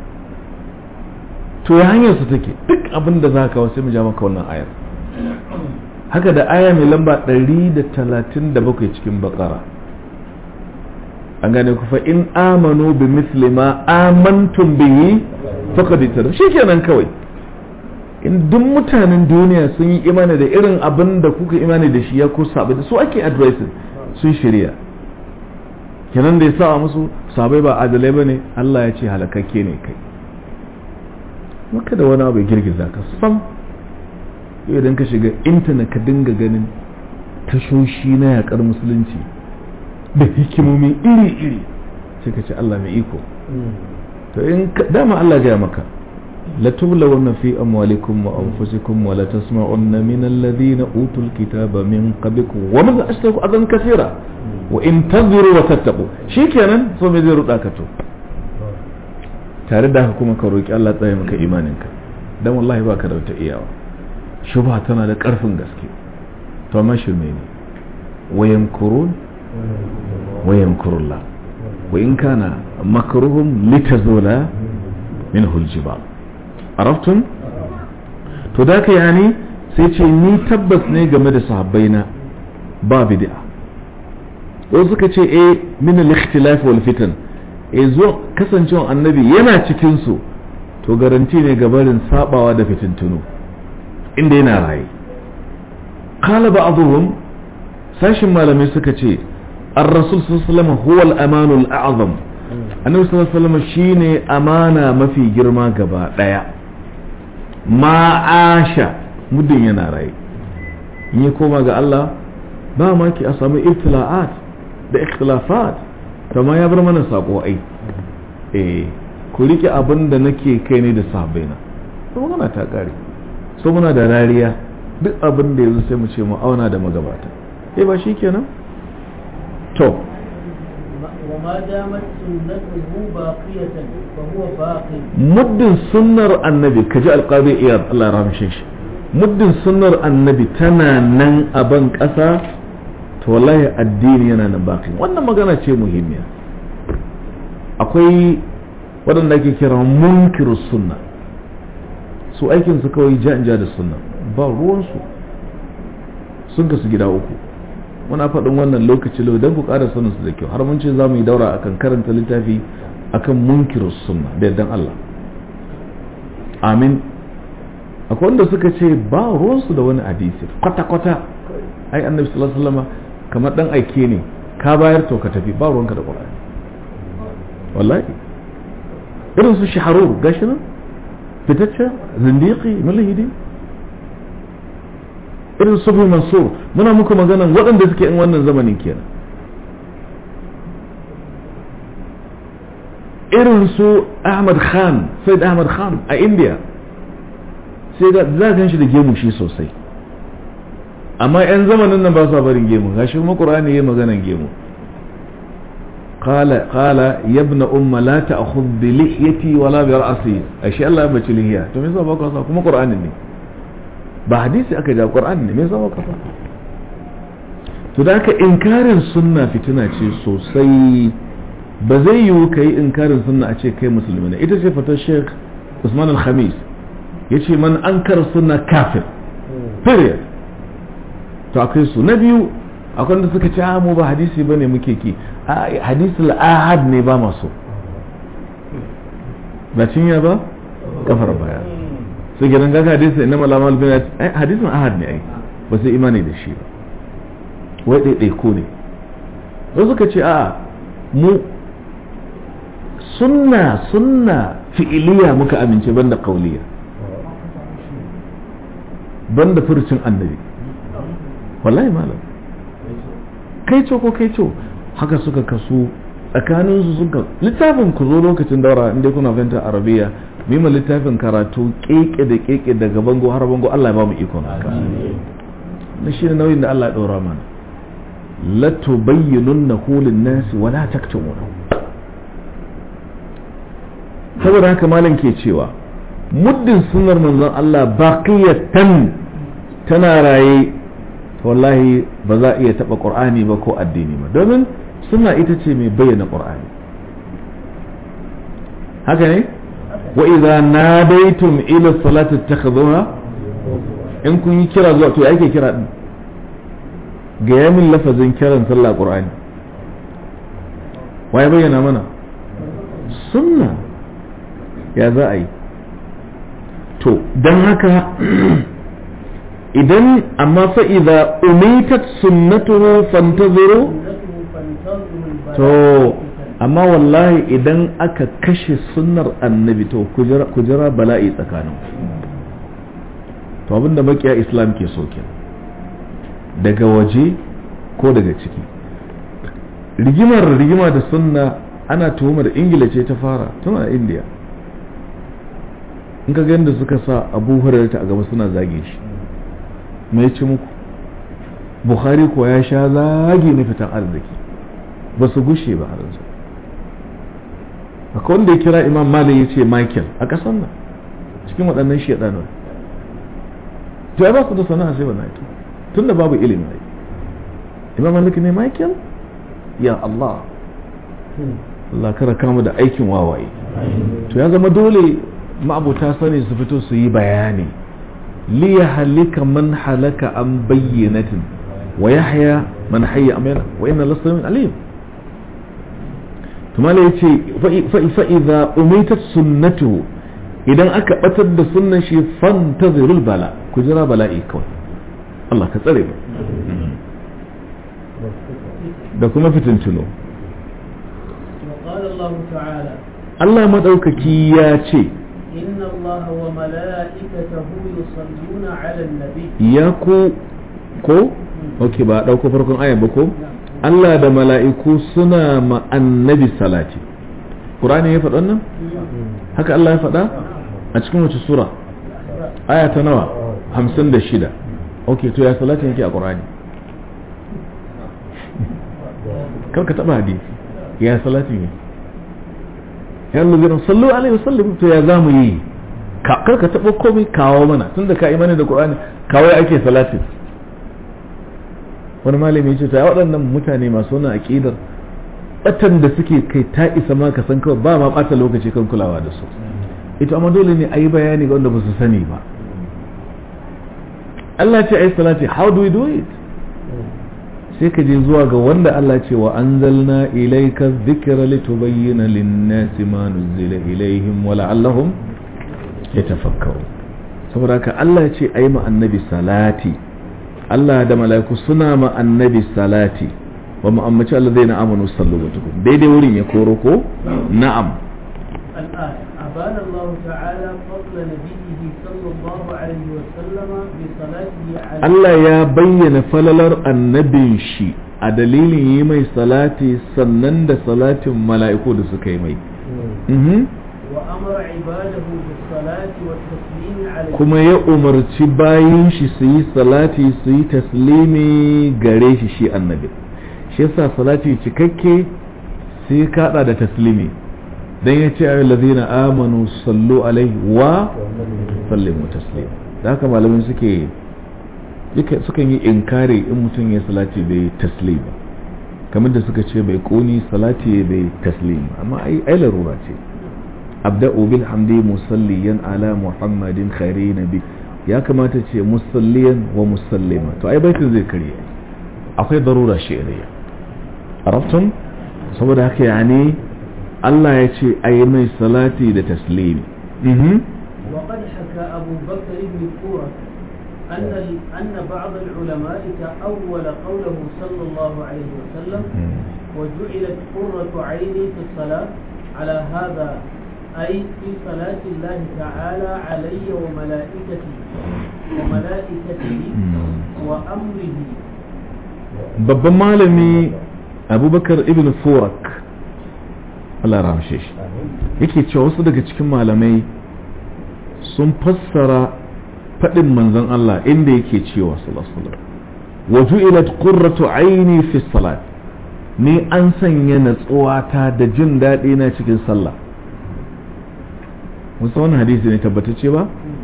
to ya hanyar su take duk abin da za ka wasu mu ja maka wannan ayar haka da aya mai lamba 137 cikin bakara an gane ku fa in amanu bi misli ma amantum bihi faqad ittara shikenan kawai in duk mutanen duniya sun yi imani da irin abin da kuka imani da shi ya ko sabai da su ake advising sun shirya kenan da ya sa musu sabai ba adalai ba ne Allah ya ce halakakke ne kai maka da wani abu ya girgiza ka sam idan ka shiga intanet ka dinga ganin tashoshi na yakar musulunci da hikimomi iri-iri sai ka ce Allah mai iko to in dama Allah gaya maka لتبلون في أموالكم وأنفسكم ولا تسمعن من الذين أوتوا الكتاب من قبلكم ومن أشركوا أذى كثيرا وإن تنظروا وتتقوا شي كان ثم يزيروا داكتو tare da haka kuma ka roki Allah tsaye maka imaninka dan wallahi baka da wata iyawa shubha tana da karfin gaske to amma shirme ne wayan kurun wayan kurulla wa in kana makruhum litazula minhu aljibal arabtun to da ka yani sai ce ni tabbas ne game da sahabbaina ba bid'a wasu suka ce eh min al-ikhtilaf wal fitan eh zo kasancewa annabi yana cikin su to garanti ne gabarin sabawa da fitintunu inda yana raye qala ba'dhum sashin malamai suka ce ar-rasul sallallahu alaihi wasallam huwa al-amanu al-a'zam annabi sallallahu alaihi wasallam shine amana mafi girma gaba daya ma'asha muddin yana raye in ya koma ga Allah ba ma ki a samu ibtila'at da ikhtilafat ma ya bar mana sako ai eh ku rike abin da nake kai ne da sahabbaina to magana ta kare so muna da rariya duk abin da yanzu sai mu ce mu auna da magabata eh ba shikenan to وما دامت سنته باقية فهو باقي muddin sunnar annabi ka ji alƙadi iyad Allah ya ramshe shi muddin sunnar annabi tana nan a ban ƙasa to wallahi addini yana nan baki wannan magana ce muhimmiya akwai waɗanda ake kira munkiru sunna su aikin su kawai ja da sunna ba ruwansu sun kasu gida uku muna faɗin wannan lokaci lau don ku ƙara sanin su da kyau har mun ce za mu yi daura akan karanta littafi akan munkirus sunna da yardan Allah amin akwai wanda suka ce ba ruwansu da wani hadisi kwata-kwata ai annabi sallallahu alaihi wasallam kamar dan aike ne ka bayar to ka tafi ba ruwanka da qur'ani wallahi irin su shaharur gashi nan fitacce zindiki mulhidi irin su mansur muna muku magana waɗanda suke in wannan zamanin kenan irin su Ahmad Khan Said Ahmad Khan a India sai da za gan shi da gemu shi sosai amma 'yan zamanin nan ba su barin gemu gashi kuma Qur'ani yayi maganan gemu قال قال يا ابن أم لا تأخذ بلحيتي ولا برأسي أشياء الله يبتش لهيا تو ميسا بقى صار كما قرآن ني ba hadisi aka ja Qur'ani ne me yasa baka fa to da haka inkarin sunna fitina ce sosai ba zai yiwu ka yi inkarin sunna a ce kai musulmi ne ita ce fatar sheikh usman al-khamis ya ce man an kar sunna kafir period to akwai su na biyu akwai wanda suka ce mu ba hadisi bane muke ki hadisi al-ahad ne ba maso ba cinya ba kafar baya su gidan gaga hadisi inna malamal bin hadisin ahad ne ai ba sai imani da shi ba wai ɗaiɗai ko ne wasu suka ce a mu sunna sunna fi'iliya muka amince banda kauliya banda furcin annabi wallahi malam kai co ko kai co haka suka kasu tsakanin su suka littafin ku zo lokacin daura inda kuna fahimtar arabiya mima littafin karatu keke da keke daga bango har bango Allah ya ba mu ikon haka na shi nauyin da Allah ya ɗora mana la tubayyinunnahu lin-nasi wa la taktumunahu saboda haka malam ke cewa muddin sunnar manzon Allah baqiyatan tana raye wallahi ba za a iya taba qur'ani ba ko addini ba domin sunna ita ce mai bayyana qur'ani haka ne wa idza nadaitum ila salati takhadhuha in kun yi kira zuwa to yake kira din ga yamin lafazin kiran sallah qur'ani waye bayyana mana sunna ya za a yi to don haka idan amma fa'iza umitat sunnatuhu fantaziru سنته فانتظروا to البلاء amma wallahi idan aka kashe sunnar annabi to ku jira- ku jira bala'i tsakanin to abinda makiya islam ke so kenan daga waje ko daga ciki rigimar rigima da sunna ana tuhumar ingila ce ta fara tun a indiya in ka ga yadda suka sa abu hurairata a gaba suna zage shi mai ci muku bukhari ko ya sha zagi na fitan arziki ba su gushe ba har yanzu akwai wanda ya kira imam malik ya ce michael a ƙasar nan cikin waɗannan shaɗanar to ya ba su da sana'a sai wannan ita tun da babu ilimi ai imam malik ne michael ya allah Allah kara kama da aikin wawaye to ya zama dole ma'abuta sani su fito su yi bayani li ya halika man halaka an bayyanatin wa yahya man hayya amana wa inna lasta min alim to mala yace fa idza umitat sunnatu idan aka batar da sunnan shi fantazirul bala ku jira bala'i kawai Allah ka tsare mu da kuma fitintuno وقال الله تعالى Allah maɗaukaki ya ce إن الله وملائكته يصلون على النبي ya ku ko ok ba a ɗauko farkon ayan ba ko Allah da mala'iku suna ma annabi salati Qur'ani ya faɗa nan haka Allah ya faɗa a cikin wace sura aya ta nawa hamsin da shida ok to ya salati yake a Qur'ani kar ka taɓa hadisi ya salati ne ya lura sallu alaihi wasallam to ya zamu yi ka kar ka taɓa komai kawo mana tunda ka imani da Qur'ani kawai ake salati wani malami ce ta waɗannan mutane masu wannan aƙidar batan da suke kai ta isa ma ka san kawai ba ma ɓata lokaci kan kulawa da su ita amma dole ne a yi bayani ga wanda ba su sani ba Allah ce a yi salati how do we do it sai ka je zuwa ga wanda Allah ce wa anzalna ilayka dhikra litubayyana lin-nasi ma nuzila ilayhim wa la'allahum yatafakkaru saboda haka Allah ya ce ayi ma annabi salati Allah da mala'iku suna ma annabi salati wa mu'ammaci alladhina amanu sallu wa tukum daidai wurin ya koro ko na'am الآية أبان الله تعالى فضل نبيه صلى الله عليه وسلم بصلاته على Allah ya bayyana falalar annabin shi a dalilin yi mai salati sannan da salatin mala'iku da suka yi mai Mhm. وأمر عباده بالصلاة والتسليم عليه kuma ya umarci bayin shi su yi salati su yi taslimi gare shi shi annabi shi yasa salati cikakke sai kaɗa da taslimi dan ya ce ayyul ladina amanu sallu alaihi wa sallimu taslima da haka malamin suke yake- sukan yi inkari in mutum ya salati bai taslim ba kamar da suka ce bai koni salati bai taslim amma ai ai larura ce abda'u bil hamdi musalliyan ala muhammadin khairi nabi ya kamata ce musalliyan wa musallima to ai baitin zai karye akwai darura shi'riya arabtum saboda haka yani Allah ya ce ayi mai salati da taslimi mhm وقد حكى أبو بكر بن فورة أن ال- أن بعض العلماء تأول قوله صلى الله عليه وسلم وجعلت قرة عيني في الصلاة على هذا أي في صلاة الله تعالى علي وملائكته وملائكته وأمره babban malami abubakar ibn furak Allah ramshe shi yake cewa wasu daga cikin malamai sun fassara faɗin manzon Allah inda yake cewa sallallahu alaihi wasallam wa ju'ilat qurratu aini fi salat ni an sanya natsuwata da jin daɗi na cikin sallah musa wannan hadisi ne tabbatacce ba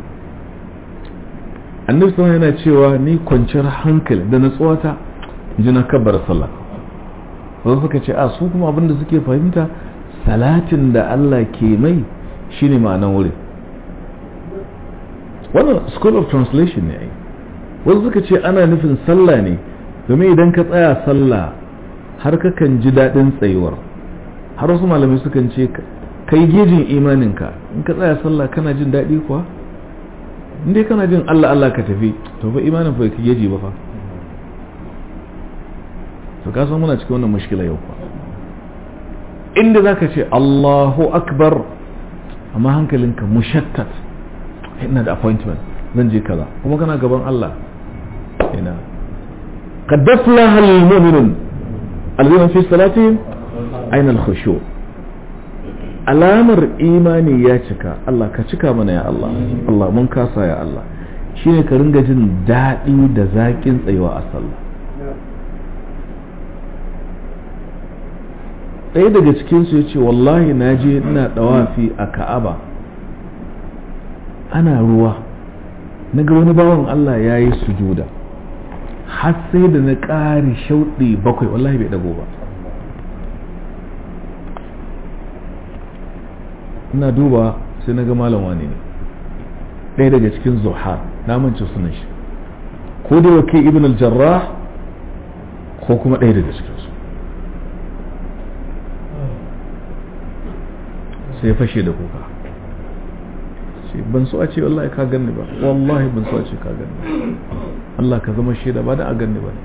annabi sallallahu yana cewa ni kwanciyar hankali da natsuwata ji na kabbar sallah wasu suka ce a su kuma abinda suke fahimta salatin da Allah ke mai shine ma'anan wurin wannan school of translation ne ai wasu suka ce ana nufin sallah ne domin idan ka tsaya sallah har kakan ji daɗin tsayuwar har wasu malamai sukan ce kai gejin imaninka in ka tsaya sallah kana jin daɗi kuwa inda kana jin Allah Allah ka tafi to fa imanin fa ka yaji ba fa to ka san muna cikin wannan mushkila yau fa inda zaka ce Allahu akbar amma hankalinka mushattat ina da appointment zan je kaza kuma kana gaban Allah ina qad aflaha al-mu'minun alladhina fi salatihim ayna al-khushu' alamar imani ya cika Allah ka cika mana ya Allah Allah mun kasa ya Allah shine ka ringa jin daɗi da zaƙin tsayuwa a sallah ɗaya daga cikinsu ya ce wallahi na je ina ɗawafi a ka'aba ana ruwa na ga wani bawan Allah ya yi sujuda har sai da na ƙari shauɗi bakwai wallahi bai ɗago ba ina duba sai na ga malam wani ne ɗaya daga cikin zuha na mance sunan shi ko da wake ibn al-jarrah ko kuma ɗaya daga cikin su sai fashe da kuka ce ban so a ce wallahi ka ganni ba wallahi ban so a ce ka ganni Allah ka zama shaida ba da a ganni ba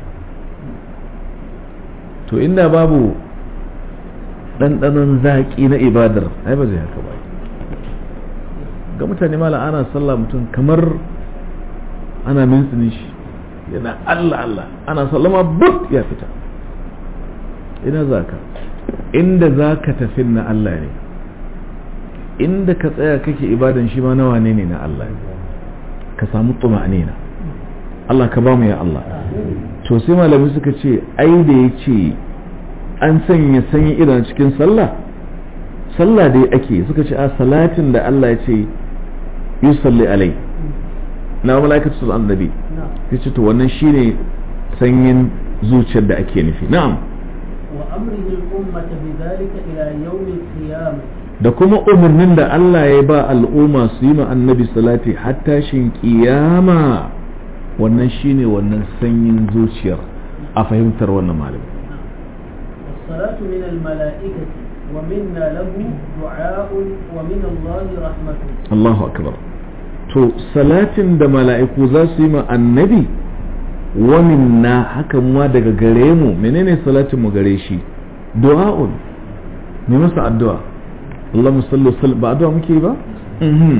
to inda babu ɗanɗanon zaƙi na ibadar ai ba zai haka ba ga mutane mala ana sallah mutum kamar ana mintsini shi yana Allah Allah ana sallama but ya fita ina za ka inda za ka tafi na Allah ne inda ka tsaya kake ibadan shi ma nawa ne ne na Allah ne ka samu tuma'anina Allah ka ba mu ya Allah to sai malami suka ce ai da ya ce an sanya sanyi idan cikin sallah sallah dai ake suka ce a salatin da Allah ya ce yusalli alai na mala'ikatu su annabi ya ce to wannan shine sanyin zuciyar da ake nufi na'am wa amrihi al-ummata bidhalika ila yawm al-qiyamah da kuma umarnin da Allah ya ba al'umma su yi ma annabi salati hatta shin kiyama wannan shine wannan sanyin zuciyar a fahimtar wannan malami الصلاة من الملائكة ومنا له دعاء ومن الله رحمة Allahu akbar to salatin da mala'iku za su yi ma annabi wa minna haka ma daga gare mu menene salatin mu gare shi du'a'un ne masa addu'a Allah musallu sal ba addu'a muke ba mhm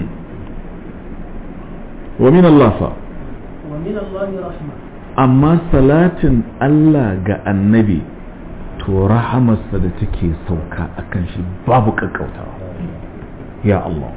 wa min Allah fa ومن الله رحمة amma salatin Allah ga annabi to rahamarsa da take sauka akan shi babu kakkautawa ya Allah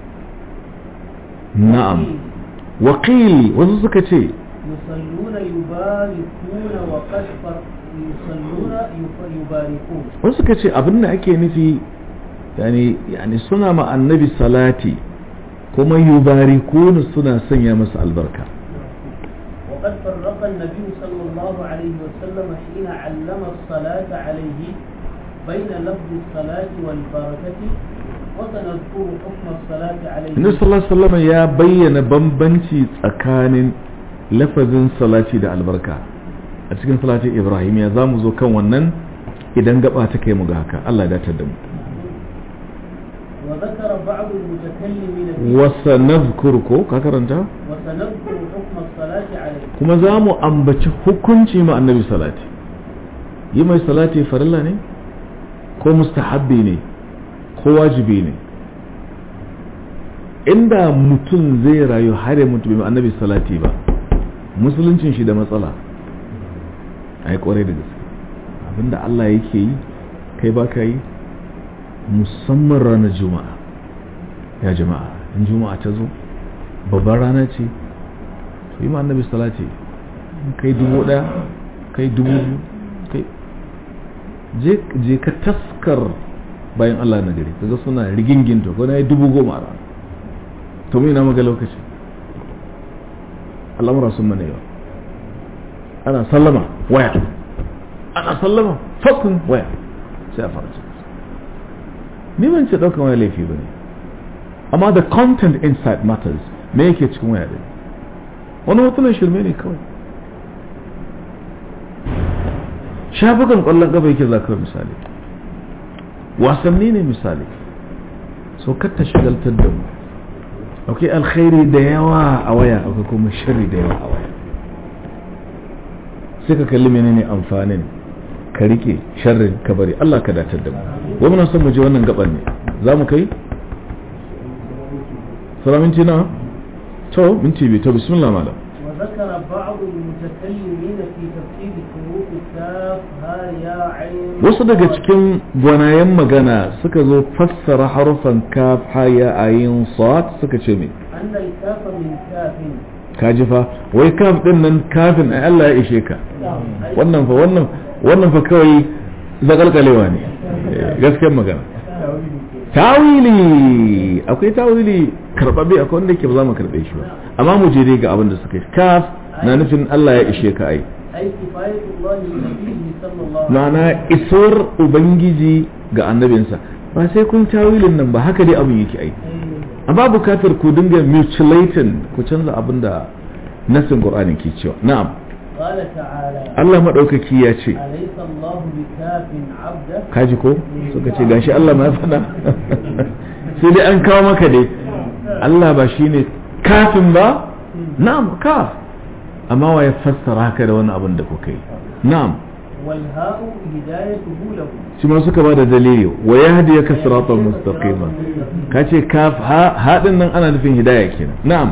na'am waƙil wasu suka ce يصلون يباركون وقد فر... يصلون يف- يباركون wasu suka ce abin da ake nufi yani yani suna ma annabi salati kuma yubarikuna suna sanya masa albarka وقد فرق النبي صلى الله عليه وسلم حين علم الصلاة عليه بين لفظ الصلاة والبركة وسنذكر حكم الصلاة عليه Annabi sallallahu alaihi wasallam ya bayyana bambanci tsakanin lafazin salati da albarka a cikin salatin Ibrahim ya zamu zo kan wannan idan gaba ta kai mu ga haka Allah ya datar da mu وذكر بعض المتكلمين فيه wa sanadhkuruku ka karanta وسنذكر حكم الصلاة عليه kuma za mu ambaci hukunci ma annabi salati yi mai salati farilla ne ko mustahabbi ne ko wajibi ne inda mutum zai rayu har ya mutu bai ma annabi salati ba musuluncin shi da matsala ai kwarai da gaske abinda Allah yake yi kai ba ka yi musamman ranar juma'a ya jama'a in juma'a ta zo babbar rana ce to yi ma annabi salati kai dubu daya kai dubu biyu kai je je ka taskar bayan Allah na gari kaga suna rigingin to ko na yi dubu goma a rana to mu ina maga lokaci al'amura sun mana yawa ana sallama waya ana sallama fakun waya sai a fara cikin ni ban ce ɗaukan waya laifi ba ne amma the content inside matters me yake cikin waya din wani hotunan shirme ne kawai shafukan ƙwallon ƙafa yake za kawai misali wasanni ne misali so ta shagaltar da mu akwai alkhairi da yawa a waya akwai kuma sharri da yawa a waya sai ka kalli menene amfanin ka rike sharrin ka bari Allah ka datar da mu wa muna son mu je wannan gaban ne za mu kai sura minti na to minti biyu to bismillah malam وذكر بعض المتكلمين في تفسير حروف الكاف ها يا عين wasu daga cikin gwanayen magana suka zo fassara harufan kaf haya ayin sad suka ce me أن الكاف من كاف kaji fa wai kaf din nan kafin ai Allah ya ishe ka wannan fa wannan wannan fa kawai zakalkalewa ne Eh, gaskiyar magana tawili akwai tawili karbabe akwai wanda yake ba za mu karbe shi ba amma mu je dai ga abin da suka yi kaf na nufin Allah ya ishe ka ai أي كفاية الله لنبيه صلى الله عليه ma'ana isuwar ubangiji ga annabinsa ba sai kun tawilin nan ba haka dai abin yake ai وسلم amma bukatar ku dinga mutilating ku canza abin da nasin qur'ani ke cewa na'am قال تعالى Allah madaukaki ya ce أليس الله بكاف عبده kaji ko suka ce gashi Allah ma ya faɗa sai dai an kawo maka dai Allah ba shine kafin ba na'am kaf amma wa ya fassara haka da wani abin da kuka yi na'am والهاء هدايته له shi ma suka ba da dalili wa yahdiyaka siratan mustaqima kace kaf ha hadin nan ana nufin hidaya kenan na'am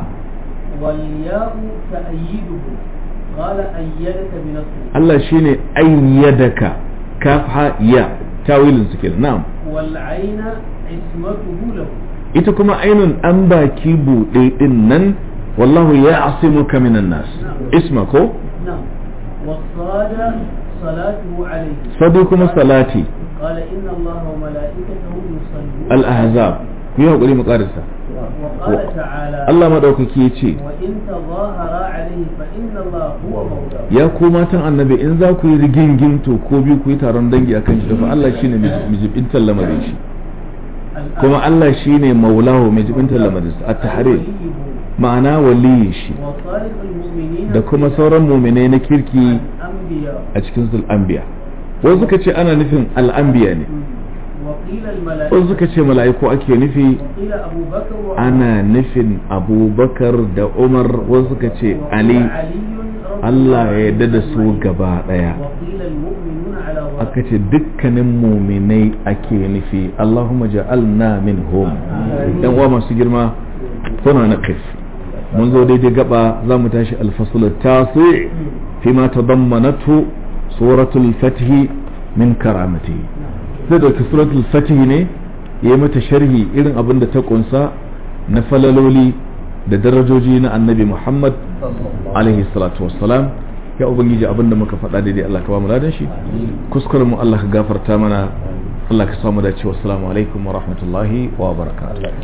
والياء تأييده قال أيدك بنصره Allah shine ayyadaka kaf ha ya tawilin su kenan na'am والعين عصمته له ita kuma ainun an baki buɗe din nan wallahu ya asimuka minan nas isma ko نعم والصاد صلاته عليه sadu kuma salati قال إن الله وملائكته يصلون al-ahzab ku yi hakuri mu karasa وقال تعالى Allah madaukaki ya ce وإن تظاهر عليه فإن الله هو مولاه ya ku matan annabi in za ku yi rigingin to ko biyu ku yi taron dangi akan shi fa Allah shine mai jibintar lamarin shi الآن kuma Allah shine maulahu mai jibintar lamarin sa at-tahrir وليه ma'ana waliyin shi وصالح المؤمنين da kuma sauran muminai na kirki الأنبياء a cikin sul anbiya wasu suka ce ana nufin al-anbiya ne وقيل wasu الملائكة suka ce mala'iku ake nufi وقيل أبو بكر وعمر ana nufin abubakar da umar wasu suka ce وقيل ali علي رضي Allah الله ya yarda da عنه su أجمعين. gaba daya وقيل المؤمنون على aka ظاهر ce dukkanin muminai ake nufi Allahumma ja'alna minhum yan uwa masu girma kuna na kif mun zo daidai gaba za mu tashi alfasul tasi fi ma tadammanatu suratul fatih min karamati sai da suratul fatih ne yayi mata sharhi irin abin da ta kunsa na falaloli da darajoji na annabi Muhammad alaihi salatu wassalam ya ubangiji abin da muka faɗa daidai Allah ka ba mu ladan shi kuskuren mu Allah ka gafarta mana Allah ka samu dace wassalamu alaikum wa rahmatullahi wa barakatuh